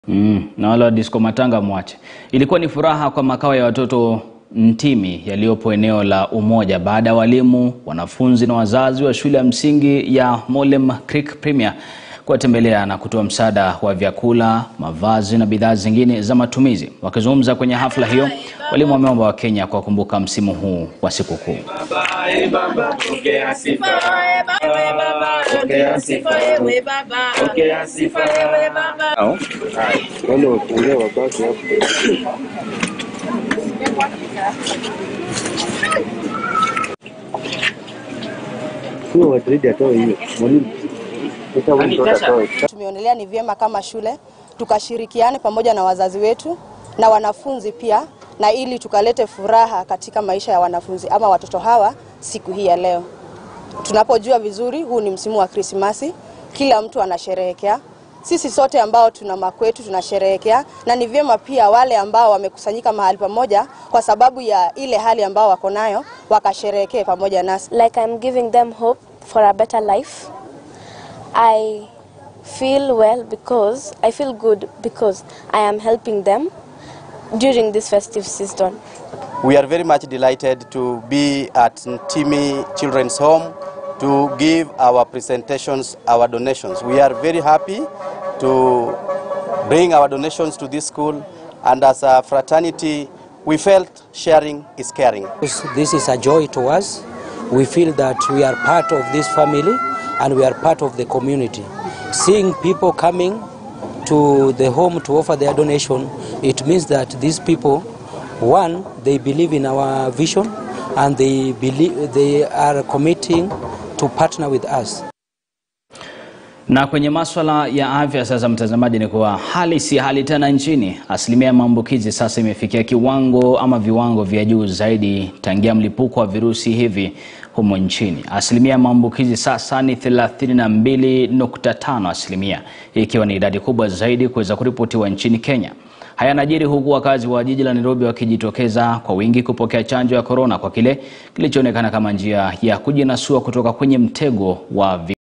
Mm, na wale wa disco matanga mwache. Ilikuwa ni furaha kwa makao ya watoto Ntimi yaliyopo eneo la Umoja baada ya walimu, wanafunzi na wazazi wa shule ya msingi ya Molem Creek Premier kuwatembelea na kutoa msaada wa vyakula, mavazi na bidhaa zingine za matumizi. Wakizungumza kwenye hafla hiyo, walimu wameomba Wakenya kuwakumbuka msimu huu wa sikukuu. Sio Madrid atoe hiyo. Mwalimu. Sasa wewe mtoto atoe. Tumeonelea ni vyema kama shule tukashirikiane pamoja na wazazi wetu na wanafunzi pia, na ili tukalete furaha katika maisha ya wanafunzi ama watoto hawa siku hii ya leo. Tunapojua vizuri, huu ni msimu wa Krismasi, kila mtu anasherehekea. Sisi sote ambao tuna makwetu tunasherehekea, na ni vyema pia wale ambao wamekusanyika mahali pamoja kwa sababu ya ile hali ambao wako nayo wakasherehekee pamoja nasi. like I'm giving them hope for a better life. I feel well because I feel good because I am helping them during this festive season. We are very much delighted to be at Ntimi Children's Home to give our presentations, our donations. We are very happy to bring our donations to this school, and as a fraternity, we felt sharing is caring. This- This is a joy to us. We feel that we are part of this family and we are part of the community. Seeing people coming to the home to offer their donation, it means that these people, one, they believe in our vision and they believe they are committing to partner with us. Na kwenye maswala ya afya sasa, mtazamaji, ni kuwa hali si hali tena nchini. Asilimia ya maambukizi sasa imefikia kiwango ama viwango vya juu zaidi tangia mlipuko wa virusi hivi humo nchini. Asilimia ya maambukizi sasa ni 32.5 asilimia, ikiwa ni idadi kubwa zaidi kuweza kuripotiwa nchini Kenya. Haya yanajiri huku wakazi wa jiji la Nairobi wakijitokeza kwa wingi kupokea chanjo ya korona kwa kile kilichoonekana kama njia ya kujinasua kutoka kwenye mtego wa vi